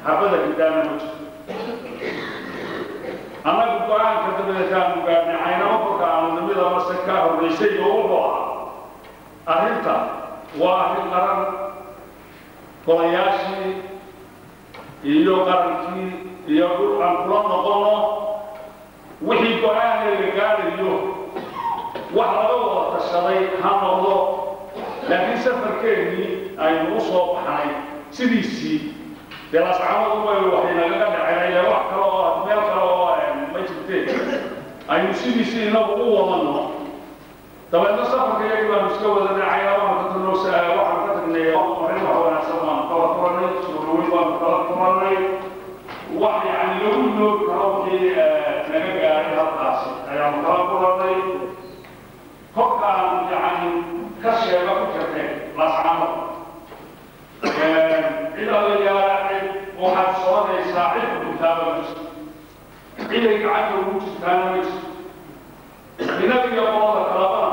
xabada gidaana ma jirto annagu go-aanka dabadeetaanu gaarnay caynamo kolka aanu nimid amase ka horraysay oo wuxuu ahaa arrinta waa arrin qaran golayaashii iyo qarankii iyo dhul aan kula noqono wixii go-aaneega gaarayo wax laga wada tashaday ha noqdo laakiin safarkeennii aynu u soo baxnay sidiisii dee lascamadu way waxay nagaga dhaceen ile wax kale oo meel kale oo ma jirteen aynu sidiisii inagu u wadano dabeedna safarka iyagii baanu iska wadanay caynabaan ka tagno waxaan ka tagnay marin wax wanaagsan baanu kala kulanay suuraweyn baanu kala kulanay wax yani lagu iloobi karo wixii naga gaaray halkaasi ayaanu kala kulanay kolkaan yani ka sheega ku jirteen lascamad cid allayaala cid waxaad soconaysaa cid kuduntaaba ma jirto ciday gacanta ugu jirtaana ma jirto inaga iyo qolada kalabana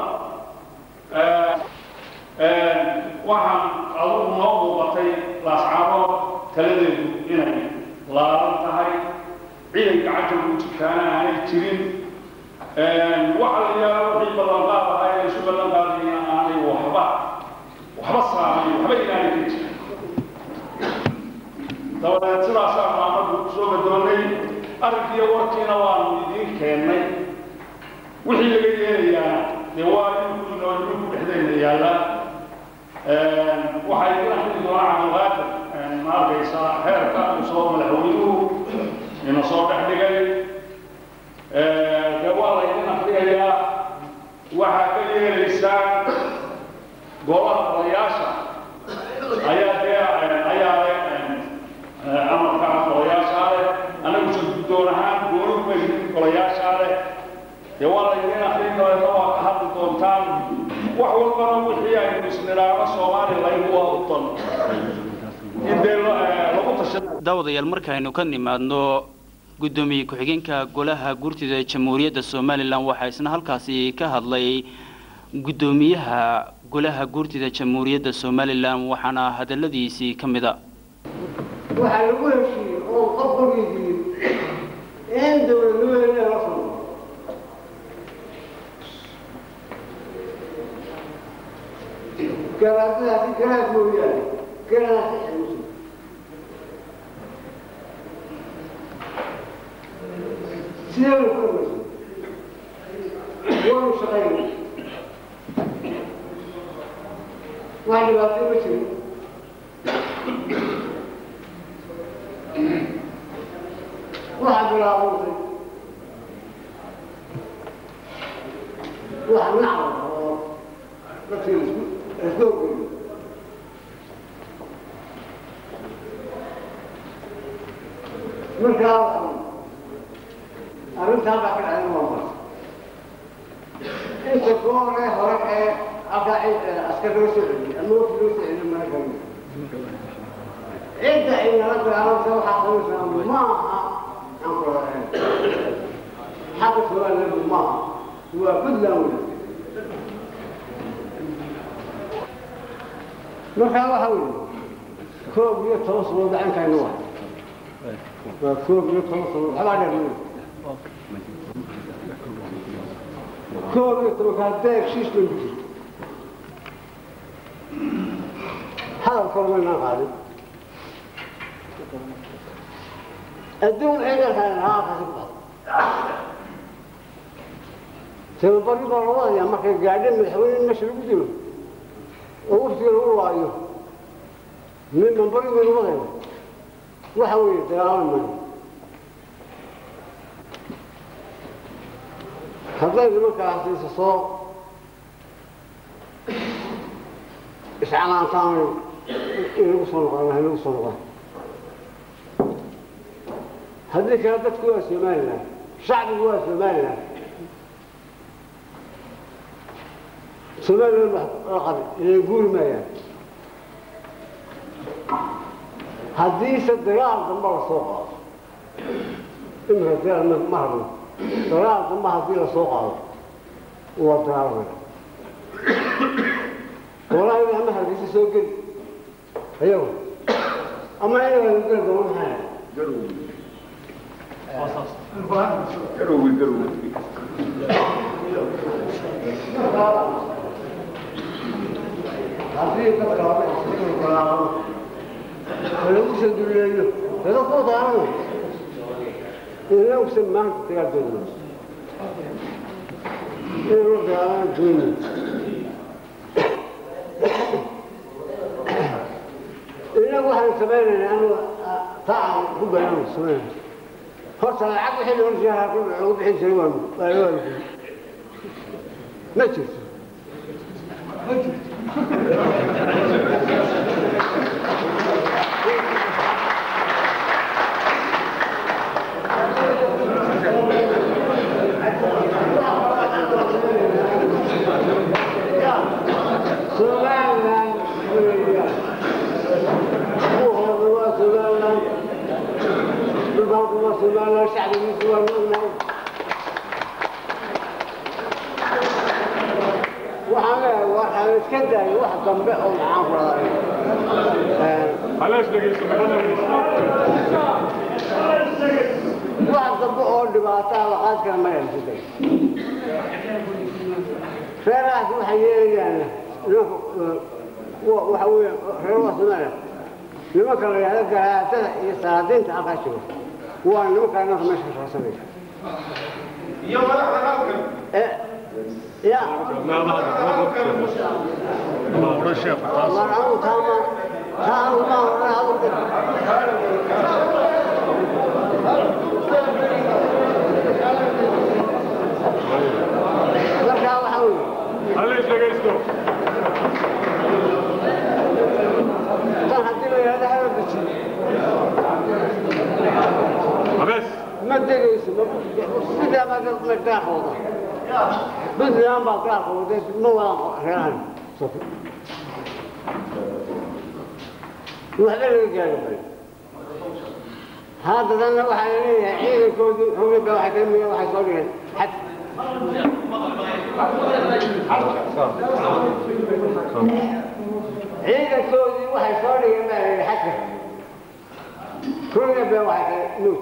waxaan adugu noo muuqatay laascaabood taladeedu inay laaban tahay ciday gacanta ugu jirtaana aanay jirin waxa la yaalo wixii ballanqaad ahaa ee isu ballan qaadayna aanay waxba waxba saamayn waxba ilaanay ka jirin dabadeed sidaasaanu anagu soo gadoonnay arrinkiiyo warkiina waanu idiin keennay wixii laga yeelayaa dee waa idinku inoo idinku dhexdayna yaallaa waxaa idin akhri doonaa cabdulqaadir ma arkaysaa heerka uu soo madaxweynuhu ina soo dhex dhigay dee waa la idin akhriyayaa waxaa ka yeelaysaan golaha odayaasha ayaa dee ayaa leh amarka golayaashaa leh anagu suguddoon ahaan gooni maynin golayaashaa leh dee waa la idin akrin dabeedna waa ka hadli doontaan wax walbana wixii aynu isnidhaano somaliland waa u dan in dee lagu tashan daawadayaal markaaynu ka nimaadno guddoomiye ku-xigeenka golaha guurtida jamhuuriyadda somalilan waxaa isna halkaasi ka hadlay guddoomiyaha golaha guurtida jamhuuriyadda somalilan waxaana hadaladiisii ka mid a waxaa lagu heshiiyey oo qof qorgiisii in dowladnimadeena la soo garaadadaasi garaad mooyaane garaadaasi xanuusan sidee lu ku dhamaysan waanu shaqaynay wax dhibaato ma jirin waxaa bilaabuntay wax nacba oo dadkii isku isku ogeyo markaa arrintaa baa ka dhacday waa mar inta gooree hore ee halkaa askar loo soo celiyey ama wafdi loo soo celiyo mana galin cidda ay nala dagaalamta waxaa samaysaa ma aha aan ku lahayn xagga somaliland ma aha waa puntland wey markaa waxa weeye koob iyo toban sanood gacankayna waa waa koob iyo toban sanood waxbaa dheer wey koob iyo tobankaa deeg shiis bay ku jirto hadal kormaynaan qaadin adduun ciidankan haaqasi ku sababari baa la wadayaa markay gaadheen madaxweyne meesha lagu dilo oo waftiga lagu laayo min mambari baynu wadayna waxa weeye dagaalami maayo hadday nimankaasi isa soo iscanaantaan inagu soo noqdaan hanagu soo noqdaan haddii kale dadku waa somalilan shacbigu waa somalilan somalilan wax la qabi inay guuri maayaan haddiise dagaal damba la soo qaado imika dagaal ma ma rabno dagaal damba haddii la soo qaado waa dagaalamaya walahi ama hargeysa soo geli ayago ama inaga geli doono maxaa garowgi garowgi haddii dadka hore isku galaamo oo lagu soo duleeyo dada ku daanano inausan maanta dagaal doonno inaynu dagaalaan doonno inagu waxaan samaynaynaa anu taa aan ku bayaanu samaynayna horta lacag wixii loo jiraa lagu bixin jiray waa waa loo algey ma jirto Somaliland weeyaan kuhooda waa Somaliland dhulbaanku waa Somaliland shacbigiisu waa noognahay waxaan leeyahay waxaan iska daayay wax dambe oo maxaan ku dhahay halees dhegeyso wax dambe oo dhibaato ah laqaad kara ma iska day reerahaas waxay yeelayaan nimanka waxa weeye reeraha Soomaaliya nimanka la yidhahdo garaadada iyo salaadiinta halkaa jiro waa nimanka nimanka meesha ka shaqaysanaya iyo madaxda halkan Eh, ya war anu taama taa anu ma hore hadalka markaa waxa weeye halees dhegeysto tan haddii la yidhahdo haba deji habees ma degayso sidaa baa dad la gaaqooda puntland baa gaaqooda ma wada reerahan waxba laga gaari maayo haddadana waxaa la leeyahay ciidankoodu hawlaba waxay ka mid waxay soo dhigeen xad ciidankoodii waxay soo dhigeen baa la yidhi xadka hawlaba waxay ka nuuj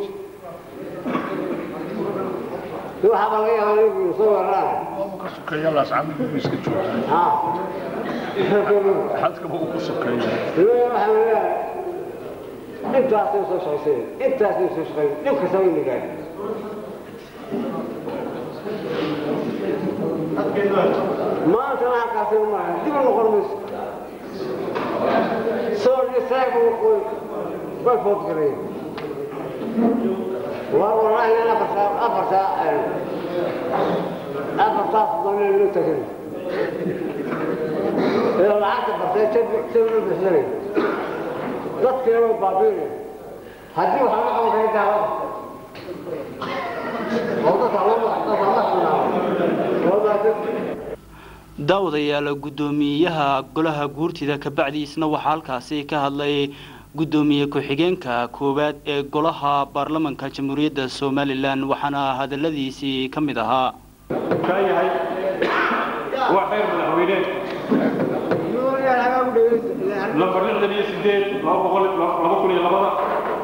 waxaaba laga yaabaa inuu soo weeraraan ka sokeeya laascamid buu iska joogaa ha xadkaba uu ku sokeeya waxaan leeyahay intaasay soo shaqaysay intaasay soo shaqaysay dhib kastaba in la gaari maanta waxaakaasay maaha dib u noqon mayso soo dhisaybu way foodgalayeen waa wallaahi in afartaa afartaa afartaas dooneen loo tagan ee lacagta bartay jab loo bixinay dadkii way baabiinay haddii waxaa la qabanaya daalada oo dadka loo dadka la xunaado oo baa daawadayaal guddoomiyaha golaha guurtida kabacdiisna waxaa halkaasi ka hadlay guddoomiye ku-xigeenka koowaad ee golaha baarlamanka jamhuuriyadda somalilan waxaana hadaladiisii ka mid ahaa kaa yahay waa xeer madaxweyne lambar lixdan iyo sideed laba boqol laba kun iyo labada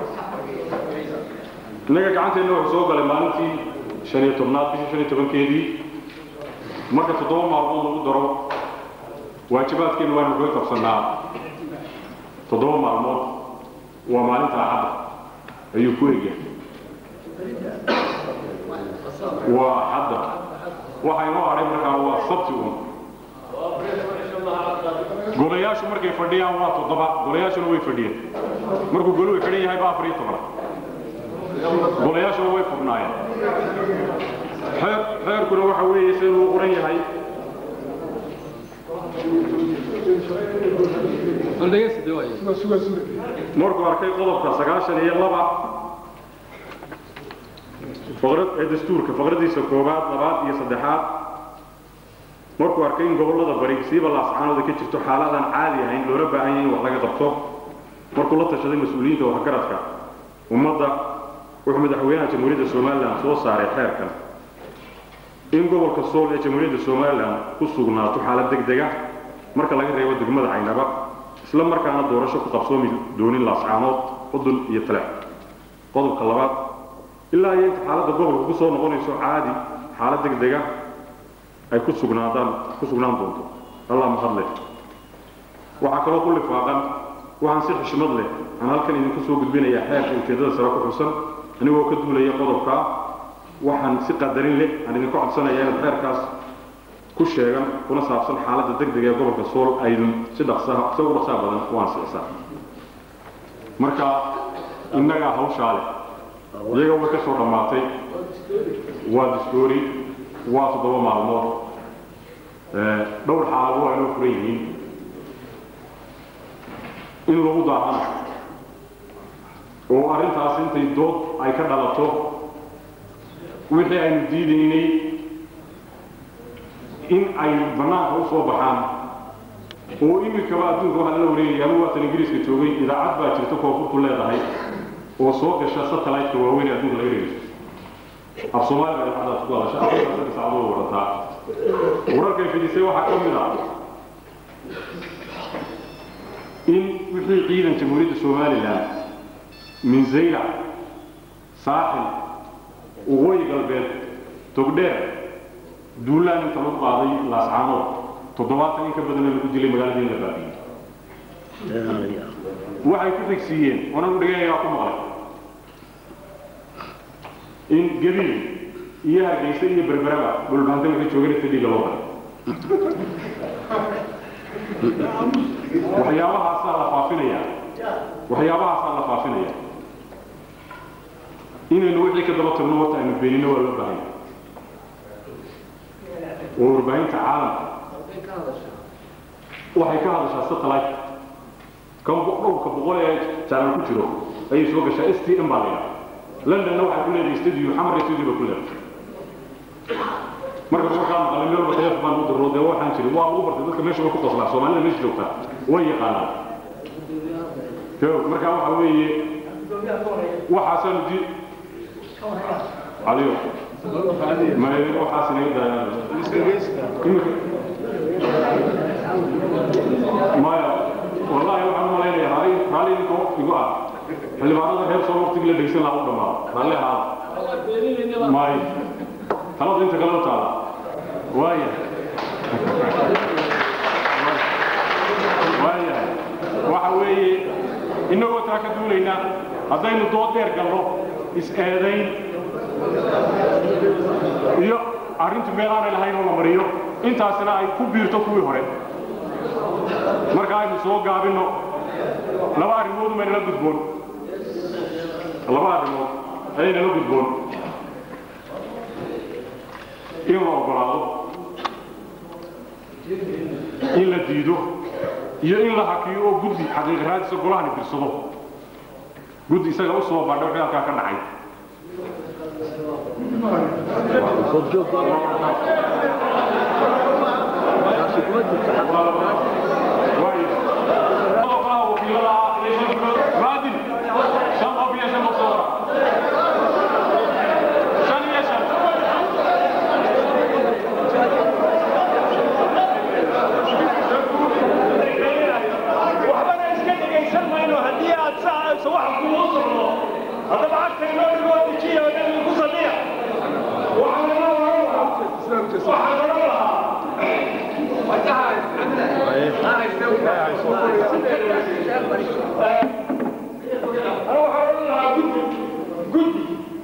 innaga gacanteenna wuxuu soo galay maalintii shan iyo tobnaad bishii shan iyo tobankeedii marka toddoba maalmood lagu daro waajibaadkeenna waanu kaga qabsannaa toddoba maalmood waa maalinta axadda ayuu ku egyahay waa axadda waxa inoo hadhay markaa waa sabti un golayaashu markay fadhiyaan waa toddoba golayaashuna way fadhiyeen markuu goluhu xidhan yahay baa afar iyo toban golayaashuna way furnaayeen xeer xeerkuna waxa weeye siduu u qoran yahay markuu arkay qodobka sagaashan iyo laba faqrad ee dastuurka faqradiisa koowaad labaad iyo saddexaad markuu arkay in gobollada bari siiba laascaanooda ka jirto xaaladaan caadi ahayn loola baahan yahay in wax laga qabto markuu la tashaday mas-uuliyiinta waxgaradka ummadda wuxuu madaxweynaha jamhuuriyadda somalilan soo saaray xeerkan in gobolka sool ee jamhuuriyadda somalilan ku sugnaato xaalad deg deg ah marka laga reebo degmada caynaba isla markaana doorasho ku qabsoomi doonin laascaanood qudun iyo taleex qodobka labaad ilaa iyo inta xaaladda gobolka ku soo noqonayso caadi xaalad degdega ay ku sugnaadaan ku sugnaan doonto allah mahadle waxaa kaloo ku lifaaqan waxaan si xishmad leh aan halkan idinku soo gudbinayaa xeerka ujeeddada sare ku xusan anigoo ka duulaya qodobkaa waxaan si qadarin leh aan idinku codsanayaa inaad xeerkaas ku sheegan kuna saabsan xaaladda degdega ee gobolka sool aydun si dhaqsaha si ugu dhaqsaha badan u ansixisaan marka innagaa hawshaa leh iyaga way ka soo dhammaatay waa distoori waa toddoba maalmood dhowr xaalado waa inoo furan yihiin in lagu daahana oo arrintaas intay dood ay ka dhalato wixii aynu diidaynay in ay bannaanka u soo baxaan oo iminkaba adduunka waxaa lala wareegaya ama waatan ingiriiska joogay idaacad baa jirta koonfurtu leedahay oo soo gasha satellite-ka waaweyn ee adduunka laga dhegeysto af soomaaliga idaacadaas ku hadasha afrika saddex saacadood warataa wararkay fidisay waxaa ka mid ah in wixii ciidan jamhuuriyadda somalilan min zaylac saaxil waqooyi galbeed togdheer duulaan inta lagu qaaday laascaanood toddobaatan in ka badanna lagu dilay magaaladii in la baabiyey waxay ku xigsiiyeen onan u dhiganayaa ku maqlay in gabiil iyo hargeysa iyo berberaba dhulbaantana ka joogana fadhiga loo galay waxyaabahaasaa la faafinaya waxyaabahaasaa la faafinaya inaynu wixii ka daba tagno horta aynu beenino waa loo baahanya oo warbaahinta caalamka waxay ka hadashaa satellite kan dhowrka boqol ee jaalan ku jiro ayay soo gashaa s t m baa la yidhaha londonna waxay ku leedahay studio xamar studio ba ku leedahay marka markaa maqalay meel walba telefoon baan u dirro dee waxaan jirin waa lagu bartay dadka meesha way ku qoslaa soomaalida meesha joogtaa way yaqaanaan jo markaa waxa weeye waxaasaanu di adigo maydin waxaas inaga daayaan maya wallahi waxaan u malaynayaa raali raali idinkoo igu ah xildhibaanada reer soo waqtigii la dhegsan lahaa u dhammaado raalli ahaada may talada inta kale u taala waaya waayahay waxa weeye innagoo taa ka duulayna haddaynu dood dheer galno is-eedayn iyo arrintu meel aanay lahayn oo la mariyo intaasina ay ku biirto kuwii hore marka aynu soo gaabinno laba arrimood umaynala gudboon laba arrimood ayaynala gudboon in la ogolaado in la diido iyo in la hakiyo oo guddi xaqiiqaraadisa golahani dirsado guddi isaga u soo baadha wixii halkaa ka dhacay waxbana iska dhegaysan mayno haddii aad saacayso wax kugu socdo haddaba cagta inoo dhigoo dejiya oo dhan ku sadiya waxaan oran lahaa أنا وحاول لها جدي جدي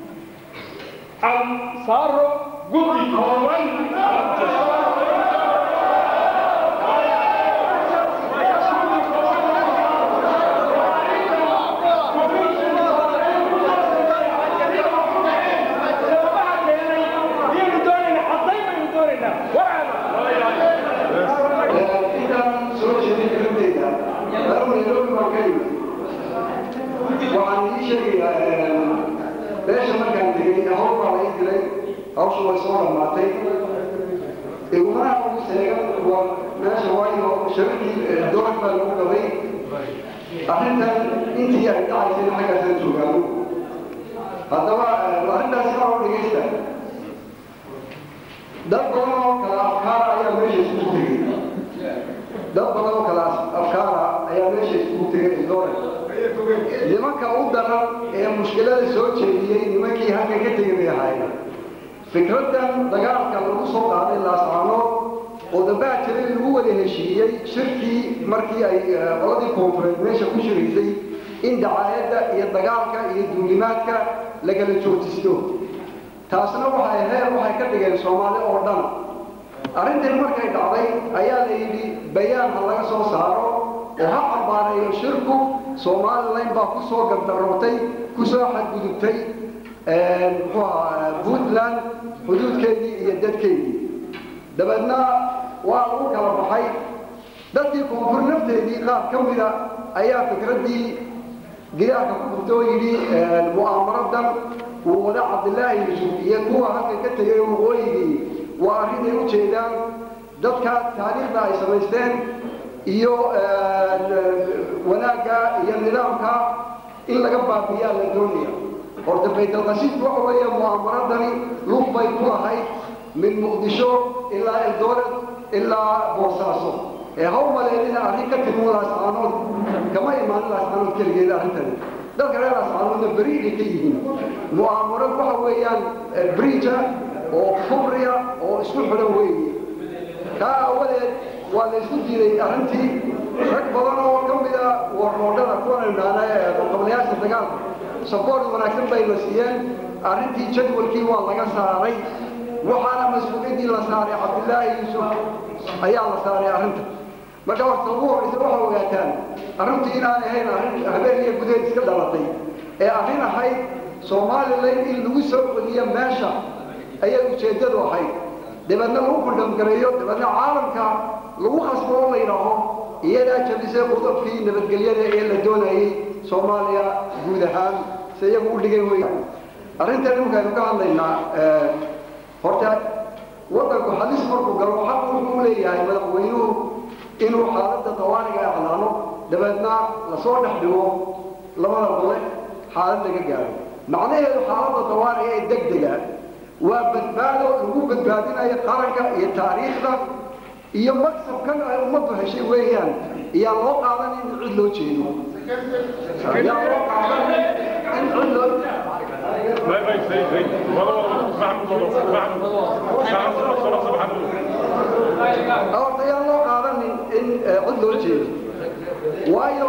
عن صار جدي هوان intaan soo jeedin filimtayda anuu nairobi baan ka yimid waxaan ii sheegayaa beesha markaan tegey hawl baa la ii dilay hawsha way soo dhammaatay igumanaha ugu seegan waa meesha waayo shabakii doon baa lagu qabay arrintan intii ay dhacaysay xaggaasaan joogaano haddaba arrintaasi waa u dhegaysta dad badan oo kala afkaara ayaa meesha isugu tegey dad badan oo kala afkaara ayaa meesha tegay doore nimanka u daran ee mushkilada soo jeediyey nimankii halkan ka tegay bay ahaayeen fikraddan dagaalka lagu soo qaaday laascaanood oo dambaa jiray lagu wada heshiiyey shirkii markii ay qoladii koonfureed meesha ku shiraysay in dacaayadda iyo dagaalka iyo duulimaadka lagala joojisto taasna waxay heer waxay ka dhigeen soomaali oo dhan arrintan markay dhacday ayaa la yidhi bayaan ha laga soo saaro oo ha cambaareeyo shirku somalilan baa ku soo gardarootay ku soo xadgudubtay muxuu ahaa puntland xuduudkeedii iyo dadkeedii dabeedna waa lagu kala baxay dadkii koonfur nafteedii qaar ka mida ayaa fikraddii gidaarka ku furta oo yidhi mu'aamaradan uu wada cabdilaahi yusuf iyo kuwa halkan ka tegay waqooyigii waa arrin ay u jeedaan dadka taariikhda ay samaysteen iyo wanaagga iyo nidaamka in laga baabiyaa la doonaya horta baytalqasiidku waxa weeye mu'aamaradani lug bay ku lahayd min muqdisho ilaa eldoret ilaa boosaaso ee haw maleelina arrin ka timi laascaanood kama imaanin laascaanood keligeeda arrintani dadka reer laascaanoodna beriigay ka yihiin mu'aamarad waxa weeyaan briija oo fubriya oo isku xidhan weeye kaa awadeed waa la isku diiday arrintii rag badan oo ka mida warroodhada kuwan idhaana ee qablayaasha dagaalka saboort wanaagsan bay la siiyeen arrintii jadwalkii waa laga saaray waxaana mas-uuliyaddii la saaray cabdilaahi yuusuf ayaa la saaray arrinta marka horta ugu horraysa waxaa ogaataan arrintu inaan ahayn arrin habeen iyo gudeed iska dhalatay ee arrin ahayd somalilan in lagu soo celiyo meesha ayay ujeeddadu ahayd dabeedna lagu kundhamgareeyo dabeedna caalamka lagu khasbo oo la yidhaaho iyadaa jabisay qudabkii nabadgelyada ee la doonayay soomaaliya guud ahaan se iyagu u dhigay wey arrintan imikaaynu ka hadlaynaa horta waddanku halis markuu galo xaq wuxuu leeyahay madaxweynuhu inuu xaaladda dawaaniga iclaano dabeedna lasoo dhex dhigo labada gole xaalad laga gaaro macnaheedu xaaladda dawaaniga ee degdega waa badbaado lagu badbaadinayo qaranka iyo taariikhda iyo maksabkan ay ummaddu heshay weeyaan iyaan loo qaadan in cid loo jeedo iyaan loo qaadan in cid loo horta yaan loo qaadanin in cid loo jeedo waayo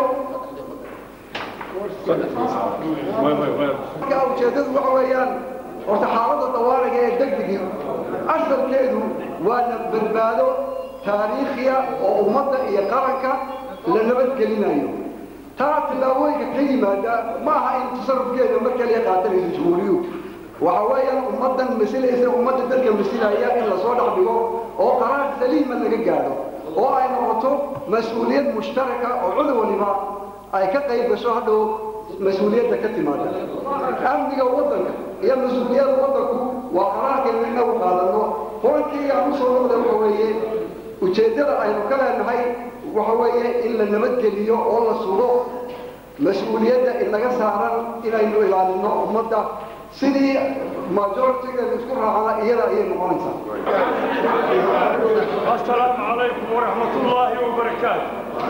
marka ujeeddadu waxa weeyaan horta xaaladda dawaaniga ee degdegii asalkeedu waa la badbaado taariikhiya oo ummadda iyo qaranka la nabadgelinayo taa tillaabooyinka ka yimaada ma aha in tasarufkeeda mar kaliya qaatanayso jumhuuriyuhu waxa weeyaan ummaddan masilaysa ummadda dadka masilaya in lasoo dhex dhigo oo qaraar saliima laga gaadho oo ay noqoto mas-uuliyad mushtaraka oo cudub waliba ay ka qayb gasho hadhow mas-uuliyadda ka timaada amniga waddanka iyo mas-uuliyadda waddanku waa qaraarkaynu inagu qaadano horankii aan usoo noqda waxa weeye ujeeddada aynu ka leenahay waxa weeye in la nabadgeliyo oo la sugo mas-uuliyadda inaga saaran inaynu ilaalino ummadda sidii majoritigeeda isku raacana iyada ayay noqonaysaa السلام عليكم ورحمة الله وبركاته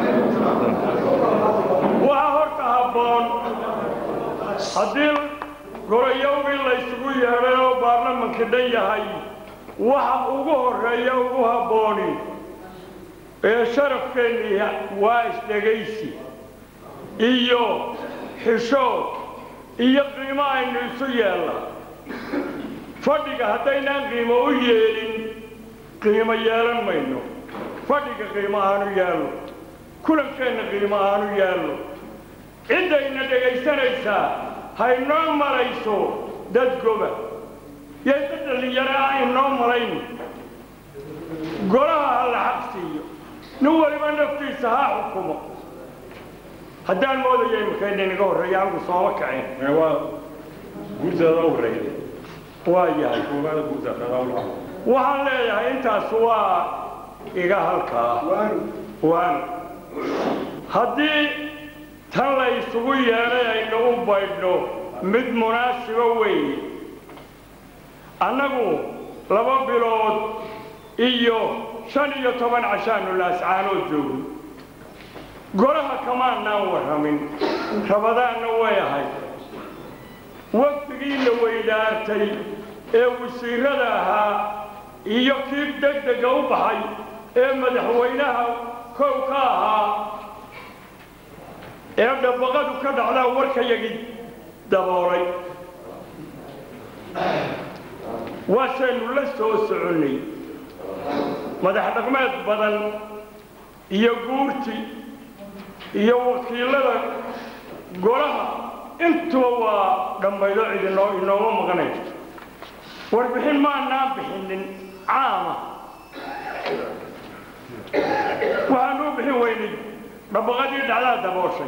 وهورك هبون haddii goroyowgii laysugu yeedhay oo baarlamanka dhan yahay waxa ugu horreeya ugu habbooni ee sharafkeennii waa isdhegaysi iyo xishood iyo qiimo aynu isu yeella fadhiga haddaynaan qiimo u yeelin qiimo yeelan mayno fadhiga qiimo aanu yaallo kulankeenna qiimo aanu yaallo ciddayna dhegaysanaysaa haynoo malayso dad goba yay dad dhallinyaro ah inoo malayn golaha ha la xaq siiyo nin waliba naftiisa ha xukumo haddaan moodaya imikaydha inaga horreeya anigu sooma kacin waa guurteeda u horeeyay waa yahay koowaada guurteeda waxaan leeyahay intaas waa iga halkaa waan haddii tan la isugu yeedhay aynu u baydhno mid munaasibo weeye annagu laba bilood iyo shan iyo toban cashaanu laascaanood joogno golaha kamaanaan warramin rabadaanna way ahayd waqtigii la weydaartay ee wasiirada ahaa iyo kii degdega u baxay ee madaxweynaha kow ka ahaa ee dhabaqadu ka dhacdaa warkayagii daboolay waasaynu la soo soconnay madax dhaqmeed badan iyo guurti iyo wakiilada golaha intuba waa dhammaydo cidinoo inooma maqnayso warbixin maanaan bixinin caama waxaanu u bixin weynay dhabaqadii dhacdaa dabooshay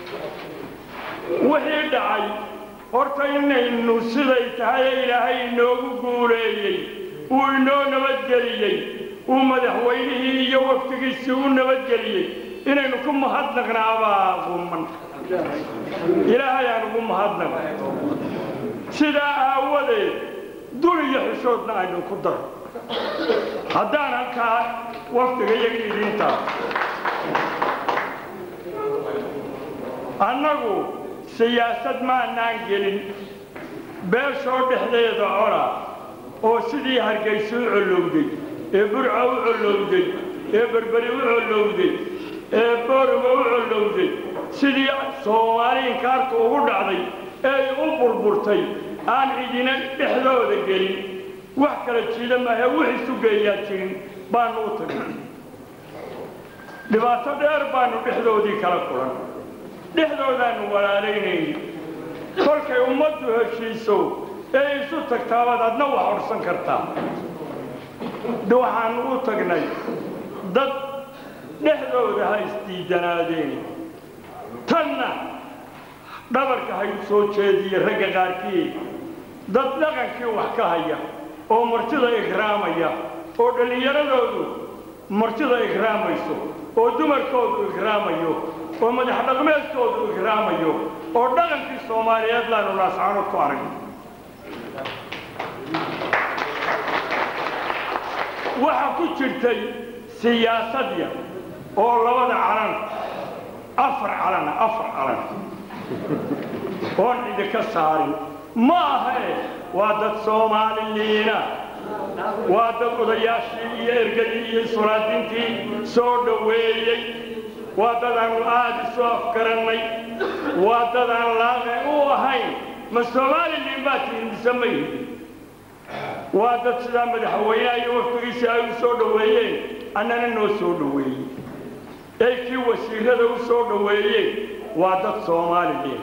wixii dhacay horta inaynu siday tahay ee ilaahay inoogu guuleeyey uu inoo nabadgeliyey uu madaxweynihii iyo waftigiisii u nabadgeliyey inaynu ku mahadnaqnaabaa quman ilaahay aan ugu mahadnaq sidaa aawadeed dul iyo xishoodna aynu ku daro haddaan halkaa waftiga iyaga idintaa annagu siyaasad maanaan gelin beeshoo dhexdeeda cona oo sidii hargayso u collowday ee burca u collowday ee berberi u collowday ee boorama u collowday sidii soomaali inkaarta ugu dhacday ee u burburtay aan cidina dhexdooda gelin wax kala jiida maahe wix isu geeyaa jirin baanu u tagnay dhibaato dheer baanu dhexdoodii kala kulan dhexdoodaanu walaalaynayni kolkay ummaddu heshiiso ee isu tagtaabaad adna wax orsan kartaa de waxaanu u tagnay dad dhexdooda ha isdiidanaadeen tanna dhabarka ha u soo jeediye ragga qaarkii dad dhaqankii wax ka haya oo martida ikraamaya oo dhallinyaradoodu martida ikraamayso oo dumarkoodu ikraamayo oo madax dhaqmeedkoodu ikraamayo oo dhaqankii soomaaliyeed laanu laascano ku arag waxaa ku jirtay siyaasad yar oo labada calan afar calana afar calan oon idinka saarin ma ahae waa dad soomaaliliina waa dad odayaashii iyo ergadii iyo suraadintii soo dhoweeyey waa dad aanu aada isu afgarannay waa dad aan laaqe u ahayn ma soomaaliliin baa tihin mise ma yihin waa dad sidaa madaxweynaha iyo waftigiisii ay u soo dhoweeyeen annana noo soo dhoweeyey ay kii wasiirada u soo dhoweeyeen waa dad soomaaliliin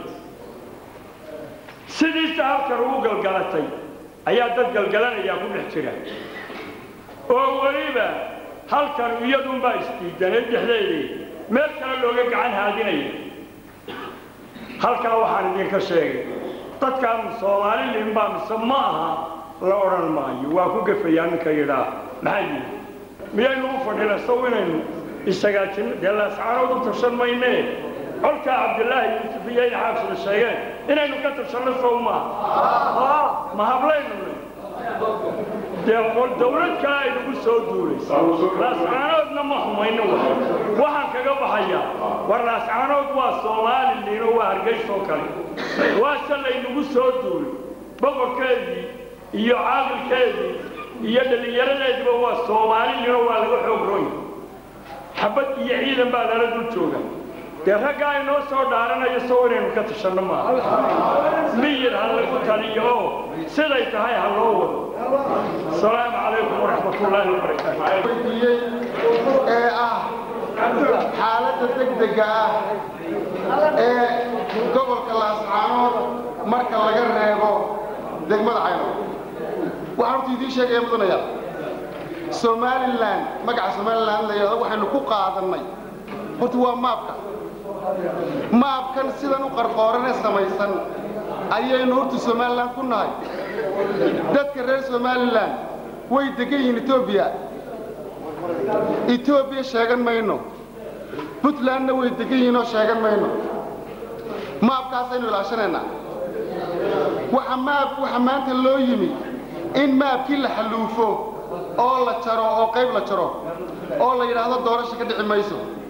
sidiisa halkan ugu galgalatay ayaa dad galgalanayaa ku dhex jira oo weliba halkan iyadunbaa isdiidanay dhexdeedii meel kale looga gacan haadinaya halkaa waxaan idinka sheegay dadkaan soomaaliliin baa mise ma aha la odhan maayo waa ku gafayaa ninka yidhaa maxaa yidhi miyaynu u fadhina saw inaynu isagaajinno dee laascaanood u tashan maynee colkaa cabdilaahi yuusuf iyo ina xaafsida sheegeen inaynu ka tashanno sow maaha ma hablaynu dee dawlad kale ay nagu soo duulaysa laascaanoodna ma xumayno waxaan kaga baxayaa war laascaanood waa soomaaliliino waa hargaysoo kale waase laynagu soo duulay boqorkeedii iyo caaqilkeedii iyo dhallinyaradeediba waa soomaaliliino waa laga xoog ronya xabad iyo ciidan baa lala dul jooga dee raggaa inoo soo dhaaranayo sow inaynu ka tashanno maaha miyir ha lagu taliyo oo siday tahay ha loo wado asalaamu calaykum waraxmat ullaahi wabarakaatu weydiiyey ee ah xaaladda degdega ah ee gobolka laascaanood marka laga reebo degmada cayno waxaan horta idiin sheegaya mudanaya somalilan magaca somalilan la yidhahdo waxaynu ku qaadannay horta waa maabka maabkan sidan u qarqooranee samaysan ayaynu horta somalilan ku nahay dadka reer somalilan way degan yihiin etoobiya etoobiya sheegan mayno puntlandna way degan yihiin oo sheegan mayno maabkaasaynu ilaashanaynaa waxa maab waxa maanta loo yimi in maabkii la xalluufo oo la jaro oo qayb la jaro oo la yidhaahdo doorasha ka dhici mayso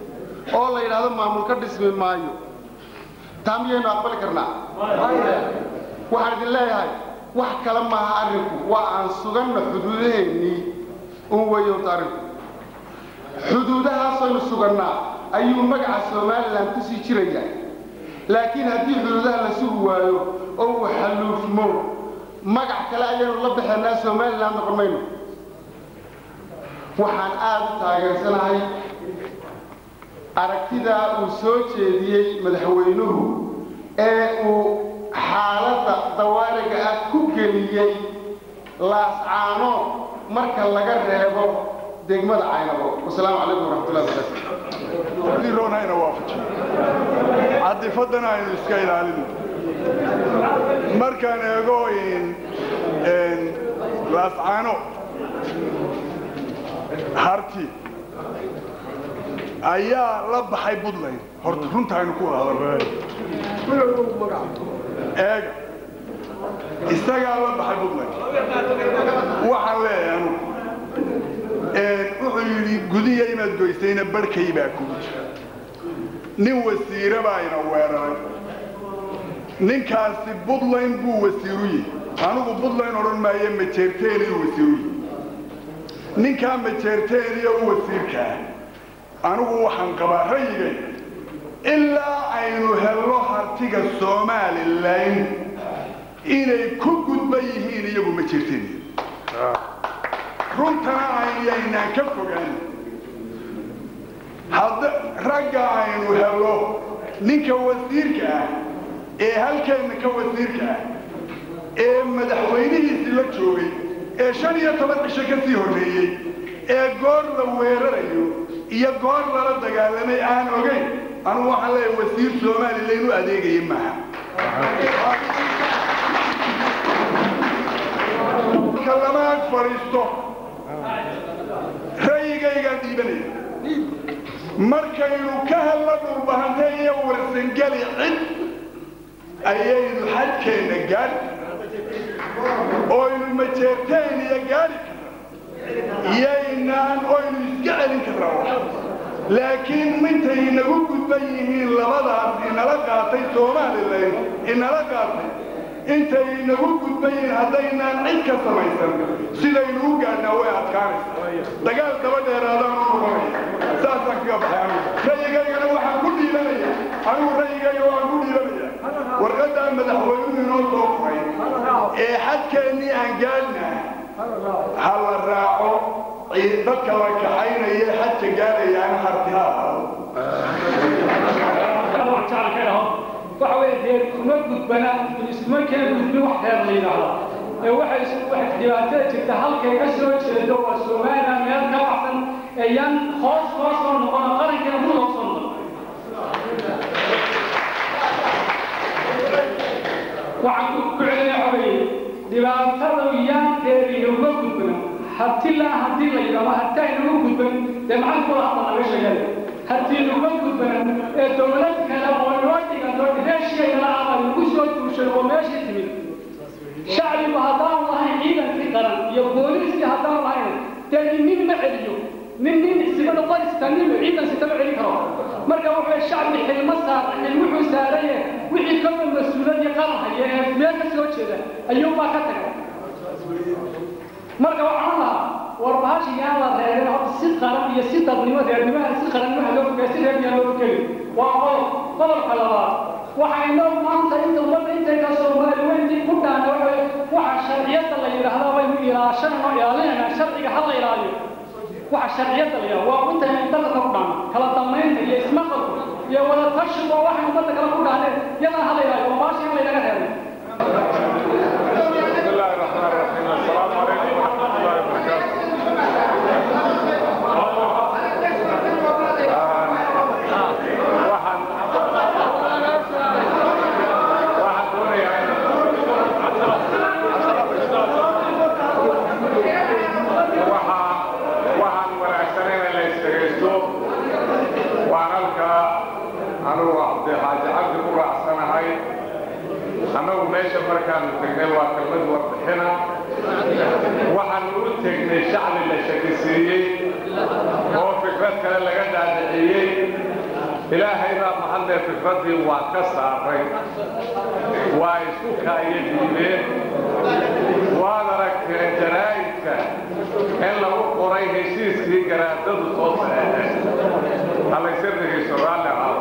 oo la yidhaahdo maamul ka dhismi maayo taa miyaynu aqbali karnaa waxaan idin leeyahay wax kale maaha arrinku waa aan suganna xuduudaheennii un weeye horta arrinku xuduudahaasaynu sugannaa ayuu magaca somalilan ku sii jiraya laakiin haddii xuduudaha la sugi waayo oo uu xalluufmo magac kale ayaynu la baxaynaa somalilan noqon mayno waxaan aada u taageersanahay aragtidaa uu soo jeediyey madaxweynuhu ee uu xaaladda dawaariga ah ku geliyey laascaanood marka laga reebo degmada caynabo wasalaamu calaykum waraxmatullahi wabarakatu roonayna waafajiyo cadifaddana aynu iska ilaalino markaan eego laascaano harti ayaa la baxay buntland horta runta aynu ku wada eega isagaa la baxay buntland waxaan leeyahay anugu wuxuu yidhi gudiya inaad goysayna barhkay baa kugu jira nin wasiire baa ina weeraray ninkaasi buntland buu wasiiru yihi anigu buntland odhan maayo majeerteeniyu wasiiru yihi ninkaa majeerteeniya u wasiirkaa anigu waxaan qabaa rayigay ilaa aynu helno hartiga somalilan inay ku gudban yihiin iyagu majeerteeniya runtana ayaynaan ka fogaan hadda ragga aynu helno ninka wasiirka ah ee halkeenna ka wasiirka ah ee madaxweynihiisii la joogay ee shan iyo toban cisho ka sii horreeyey ee goor la weerarayo iyo goor lala dagaalamay aan ogayn anugu waxaan leeyahay wasiir somalilan u adeegaya maaha ka lama ag fadhiisto ra'yigaygaan dhiibanaya markaynu ka helno dhulbahante iyo warsangeli cid ayaynu xadkeenna gaadhi oynu majeerteen iyo gaadhi karna yaynaan oynu iska celin karnaa laakiin mintay inagu gudban yihiin labadaas inala qaatay somalilan inala qaatay intay inagu gudban yihiin haddaynaan cid ka samaysan sidaynu u gaadhnaa way adkaanaysa dagaal daba dheeraadaan u noqonaya saasaan kaga baxay anigu rayigaygana waxaan ku dhiibanaya anigu rayigayga waan ku dhiibanaya warqaddaa madaxweynuhu inoo soo furay ee xadkeennii aan gaadhnaa ha la raaco dadka la kaxaynaya xadka gaarayaana hartiha waxa weeye dee kuma gudbana iskuma keen gudbin wax reer la yidhaahdo ee waxay waxay dhibaatada jirta halkay ka soo jeedo waa somaliland meel ka baxsan ee yan hoos hoos soo noqon qarankeena mud hoos soo noqon waxaan ku celinayaa waxa weeye dhibaatada yaanteeda uma gudbana hatilaa haddii la yidhahdo hataa inagu gudban dee maxaa kula hadla laga sheegay haddii inaga gudban ee dowlad kale oo inoo dhiganto reesheeda ama lagu soo duushay oo meeshii timid shacbigu haddaan lahayn ciidankii qaran iyo booliiskii haddaan lahayn dee nin ma celiyo nin nin sibada qorista nin ciidan sitama celin karo marka wuxuu shacbi xilma saar xil wuxuu saaraye wixii ka mid mas-uulad iyo qaran haya ee meel ka soo jeeda ayuunbaa ka tagay marka waxaan lahaa war bahasha yaan la reebin horta si qaran iyo si dadnimo reernimaha si qarannimaha loo fogey si reer yaan loo fogeli waa qodob qodobka labaad waxaynoo maanta inta ummadda intayka soomaali weyntii ku dhaana waxa waxa sharciyada la yidhaahdaa waynu ilaashanayno ilaalinayna sharciga ha la ilaaliyo waxa sharciyada la yidhahda waa intaynu dalka ku dhaana kala damaynta iyo ismaqalku iyo wada tashigu waa waxaynu ummadda kale ku dhaaneen yadan ha la ilaaliyo waa bahasha in laynaga reebay بسم الله الرحمن الرحيم السلام عليكم ورحمة الله وبركاته waxaan waxaan doonayaa waxa waxaan wanaagsaneyn in la isdhegaysto waan halkaa anugu cabdixaaji cabdi ku raacsanahay annagu meesha markaanu tegnay waa kelmad warbixina waxaanu u tegnay shacbi la shakisiiyey oo fikrad kale laga dhaadhiciyey ilaahay baa mahadlee fikraddii waa ka saaray waa isku kaaya diideen waad aragteen jaraa'idka in lagu qoray heshiiskii garaadadu soo saxeexeen halayse dhegayso raalli ahaada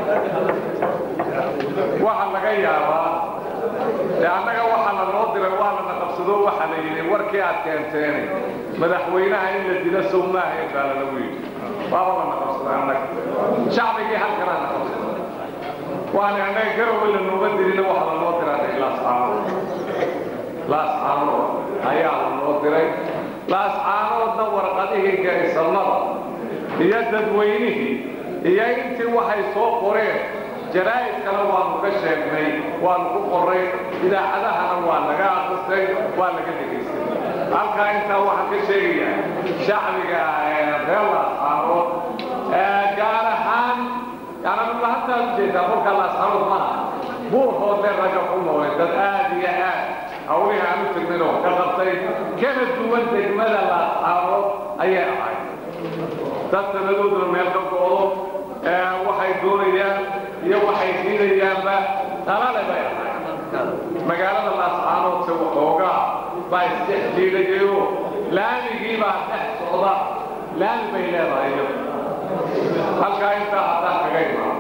waxaa laga yaabaa dee annaga waxaa la noo diray waa lana qabsado waxaa la yidhi warkii aad keenteene madaxweynaha in la dilo sow maahayn baa lalagu yidhi waaba lana qabsaday annaga shacbigii halkanaa na qabsaday waana annaga garowe la nooga dirina waxaa la noo diraa laascaanood laascaanood ayaa la noo diray laascaanoodna warqadihii garisamada iyo dadweynihii iyo intii waxay soo qoreen jaraa'id kale waanu ka sheegnay waanu ku qorray idaacadahana waa laga akristay waa laga dhegaystay halkaa intaa waxaan ka sheegayaa shacbiga reer laascaanood gaar ahaan yaanamulahantaa ujeedaa kolka laascaanood maaha buurhoodle raga ku noolay dad aad iyo aad hawlihii aan u tegnin oo ka qabtay kana duwan degmada laascaanood ayay ahayd dad sanadooduna meel ka go'do waxay doonayaan iyo waxay diidayaanba talale bay ahayd magaalada laascaanoodse waxoogaa baa isdhex jiidayayo laamigii baa dhex socda laami bay leedahay iyadu halkaa intaa haddaan kaga imaado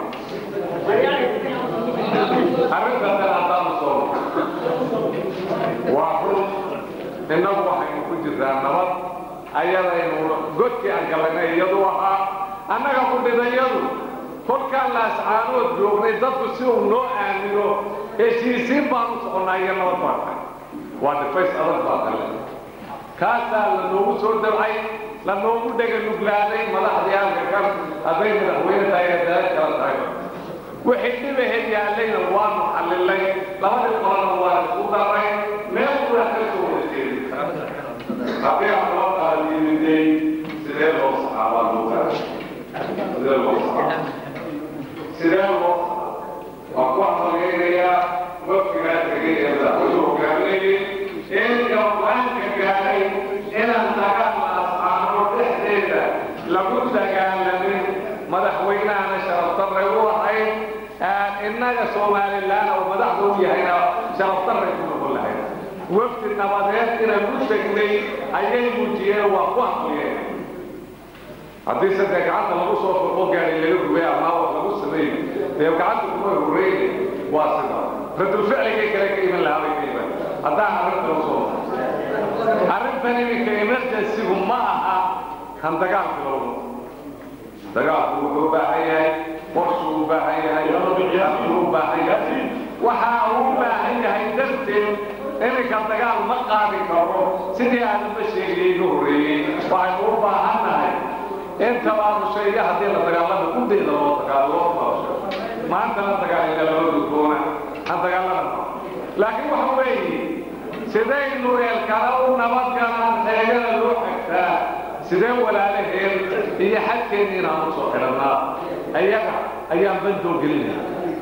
arrintan haddaanu soo waa run innagu waxaynu ku jirraa nabad ayadaynu godkii aan gallaynay iyadu ahaa annaga kudhidayadu kolkaan laascaanood joognay dadku si uu noo aamino heshiisiin baanu soconnaa iyo nabad baan tahay waa dhifays adag baa kale kaasaa la noogu soo dabcay la noogu dhega nuglaaday madaxdii halka kan hadday madaxweyne tahay ee dalad kala tahay wixii dhibaheed yaallayna waanu xallilay labadii qolana waa isku daray meel kula ka soo wadajeedi haddii aan loo qaadiyimiday sidee loo saxaabaa loo gaara sidee loo saxaaba sidee loo waa ku hambaleynayaa wafkigaa tegay ee madaxweyne hogaaminayay in gabdhaanka gaaray inaan dagaal laascaano dhexdeeda lagu dagaalamin madaxweynahana sharafdarray u ahayd innaga somalilan oo madaxda u yahayna sharafdarray ku noqon lahayd wafdi nabadeed inaan u tegnay ayay muujiyeen waa ku hambaliyeen haddii sadee gacanta lagu soo foqo gaari laga rubay ama wax lagu sameeyo dee gacanta kuma horreyn waa sida radulficligay kale ka iman lahaa bay ka iman haddaan arrinta la soo arrintan iminka emergencygu ma aha kan dagaalka loogu dagaalku wuxuu u baahan yahay qorshuu u baahan yahay uu u baahan yahay waxa uu u baahan yahay darteed iminka dagaal ma qaadi karo sidii aadamba sheegayay ka horreeyey waxaynu u baahan nahay inta baanu sheega haddii la dagaalama kudayda loo dagaalo maanta la dagaalina lama gudboona aan dagaalama laakiin waxa weeye sidaynu eelkana u nabadgalaan xeegada loo xigtaa sidee walaalaheen iyo xadkeenni inaan u soo xidhannaa ayaga ayaan bandoo gelinaya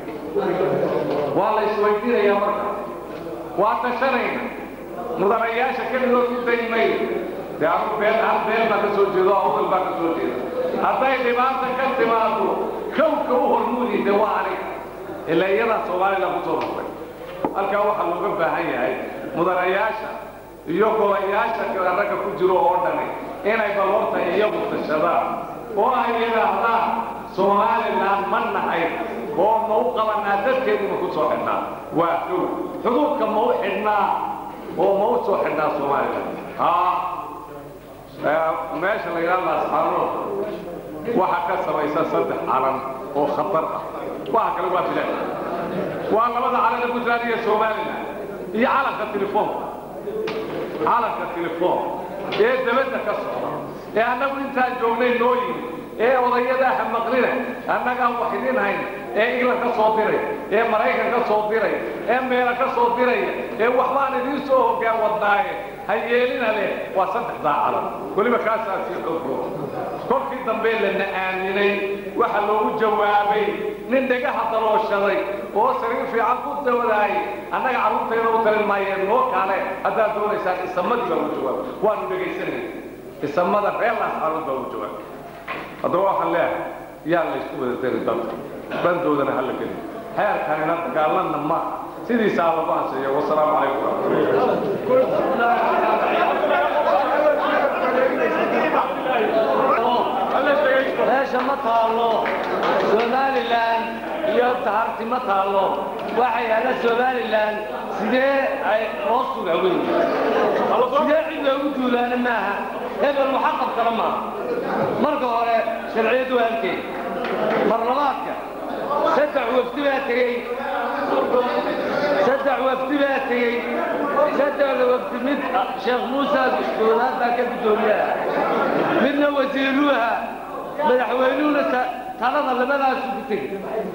waa la isweydiinayaa marka waa tashanayna mudanayaasha keligood ku daymay dee anu been hal been baa ka soo jeedo awdal baa ka soo jeeda hadday dhibaata ka timaado kowka u hormuudi de waa aniga ilaa iyadaa soomaalila ku soo noqday halkaa waxaa looga baahan yahay mudanayaasha iyo golayaasha kale ragga ku jiro oo dhani inay balorta iyagu tashadaan oo ay yidhaahdaan somalilan ma nahay oo ma u qabanaa dadkeeduna ku soo xidhnaa waa xow xuduudka ma u xidhnaa oo ma u soo xidhnaa somalilan haa meesha la yidhaha laascaanood waxaa ka samaysa saddex calan oo khatar ah waxa kale waa bilaad waa labada calan ee puntland iyo somalilan iyo calanka telefoonka calanka telefoon ee dabadda ka socda ee annagu intaan joognay noo yimi ee odayadaha maqlina annagaan wax idin hayn ee england ka soo diray ee maraykan ka soo diray ee meela ka soo diraya ee waxbaan idiin soo hoggaan wadnaaye ha yeelina leh waa saddexdaa calan weliba kaasaa sii xoogoo kolkii dambe lana aaminay waxa loogu jawaabay nin dhegaha dalooshaday oo sariir fiican ku dawadaayay annaga carruurtayna u talin maayeen noo kaale haddaad doonaysaan isamadii baa ugu jawaabay waanu dhegaysanay isamada reer laascaanood baa ugu jawaabay haddaba waxaan leeyahay yaan la isku wada dari dadka bandoodana ha la gelin xeerkanina dagaalanna ma sidiisaa lagu ansiiyo wasalaamu calaykum meesha ma taalo somalilan iyo taharti ma taalo waxa yaalla somalilan sidee ay loo suga weyn sidee cid loogu duulaana maaha hebel waxa qabtana maaha marka hore sharciyadu waa halkeed marlabaadka saddex wafdi baa tegey saddex wafdi baa tegey saddexda wafdi mid sheekh muuse goonaad baa ka guddoomiyaha midna wasiiruha madaxweynuhuna talada labadaasu ku tegey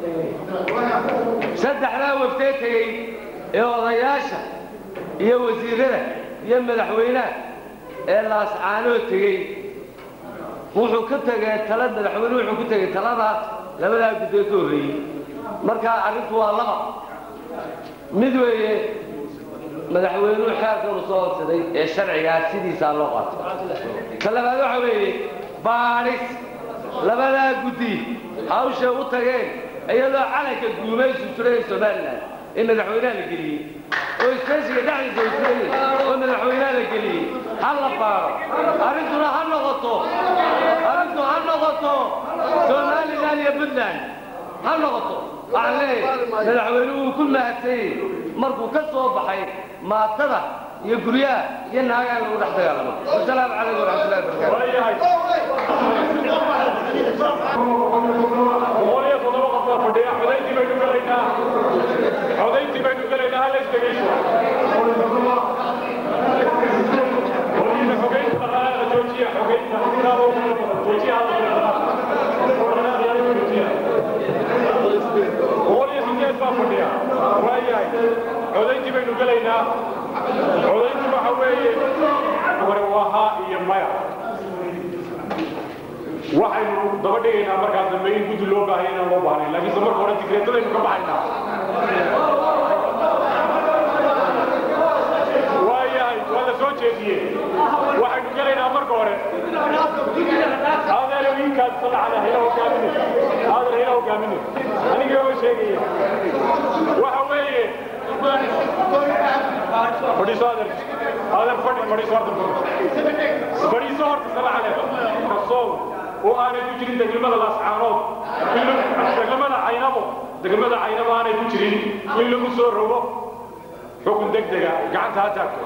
saddexdaa waftee tegey ee odayaasha iyo wasiirada iyo madaxweynaha ee laascaanoo tegey wuxuu ka tegey tala madaxweynuhu wuxuu ku tegey talada labadaa guddee ka horreeyey marka arrintu waa laba mid weeye madaxweynuhu xeerkan u soo horsaday ee sharcigaa sidiisaa loo qaato ka labaad waxa weeye baadhis labadaa guddi hawshay u tageen iyadoo calanka guumaysu jiraya somalilan ee madaxweynaha la geliyey oo isbeeshiga dhexdiisa u jirayay oo madaxweynaha la geliyey ha la baaro arrintuna ha noqoto arrintu ha noqoto somalilan iyo puntland ha noqoto waxaan leeyahay madaxweynuhu wuu ku mahadsanyey markuu ka soo baxay maatada iyo guryaha iyo naagaa lagu dhex dagaalamo wasalaamu calaykum waraxmatullahi wabarakaatu codayntii baynu gelaynaa hala isdhegeyso xogeynta dhaqaalaha joojiya xogeynta joojiya boqol iyo sideed baa fadhiya waayahay codayntii baynu gelaynaa codayntu waxa weeye hore waa haa iyo maya waxaynu daba dhigaynaa markaas dambe in guddi loo baahaya inaan loo baahnayn laakiinse marka hore digreetadaynu ka baxaynaa waayahay waa la soo jeediyey waxaynu gelaynaa marka hore adeer wiilkaas salacada hayla hogaamine adeer hayla hogaamine aniga oo sheegaya waxa weeye fadhiiso adeer adeer fadhi fadhiiso horta fadhiiso horta salacade kasoo oo aanay ku jirin degmada laascaanood degmada caynabo degmada caynabo aanay ku jirin in lagu soo rogo xukun degdega gacanta ha taagto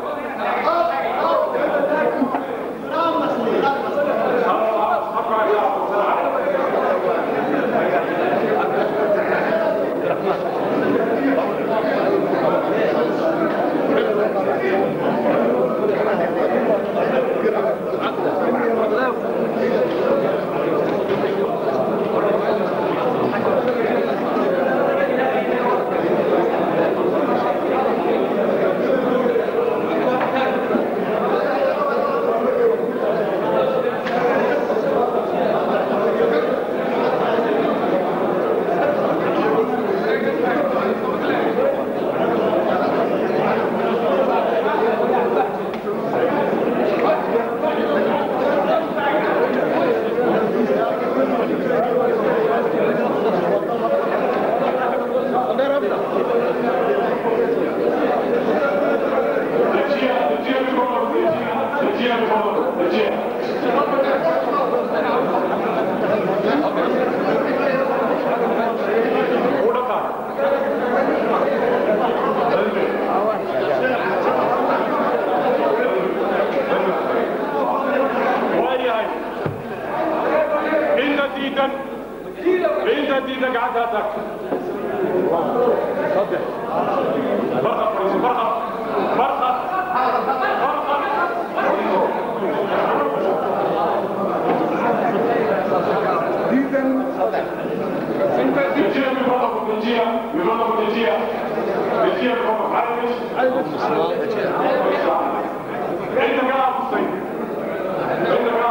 waayahay inta diidan inta diidan gacanta ha taagto saddex barqad fadhiiso barqad barqad barqad Dejiya mikono dejiya mikono dejiya dejiya mikono harish inta kala kusay inta kala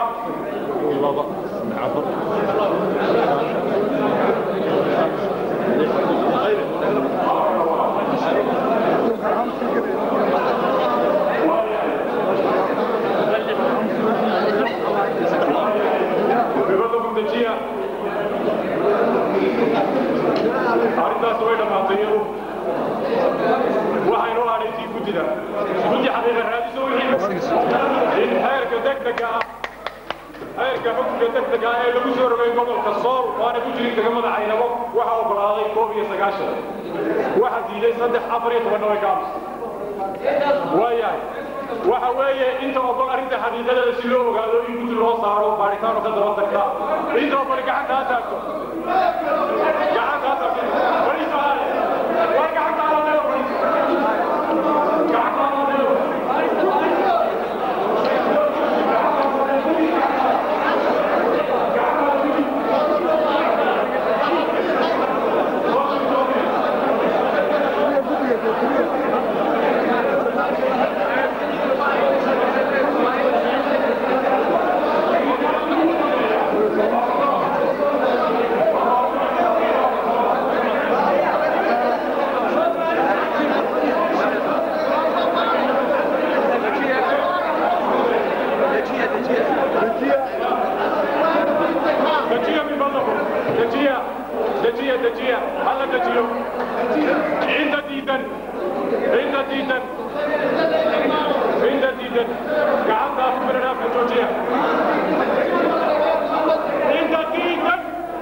Mikono dejiya guddida guddi xaqiiqa raadiso wixii in heerka degdega ah heerka xukunka degdega ah ee lagu soo rogay gobolka sool waana ku jirin degmada caynabo waxaa oggolaaday koob iyo sagaashan waxaa diiday saddex afar iyo tobanna way ka aamusay waayahay waxa weeye inta ogol arrinta xaqiiqadeeda si loo ogaado in guddi loo saaro baaritaano ka daba tagta inta ogol gacanta ha taagto gacanta ha taagto wali su'aale war gacanta ha leedo gacanta ha leedo dejiya min fadlakum dejiya dejiya dejiya hala dejiyo inta diidan inta diidan inta diidan gacanta ku biradhaafka joojiya inta diidan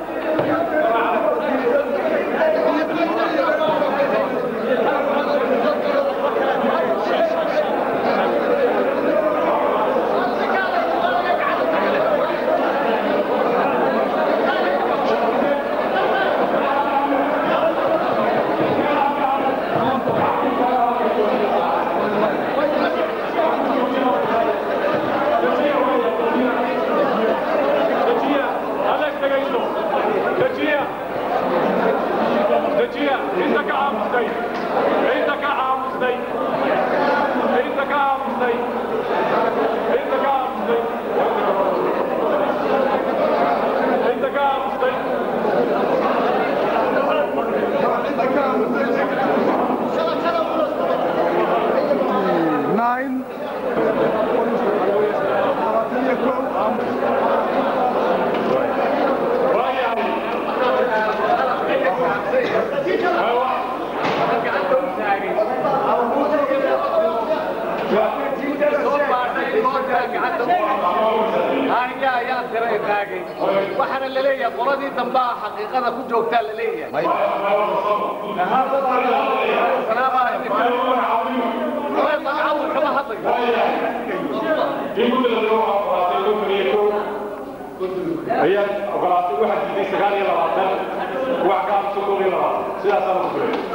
dejiya alex dhegayso dejiya dejiya inta ka aamustay inta ka aamustay inta ka aamustay inta ka aamustay inta ka aamustay nine waxaana laleeyahay qoladii dambaa xaqiiqada ku joogtaa laleeyahay kama ayaa ogolaatay waxaa diiday sagaal iyo labaatan wax ka aamusa koob iyo labaatan sidaasaan ugu firay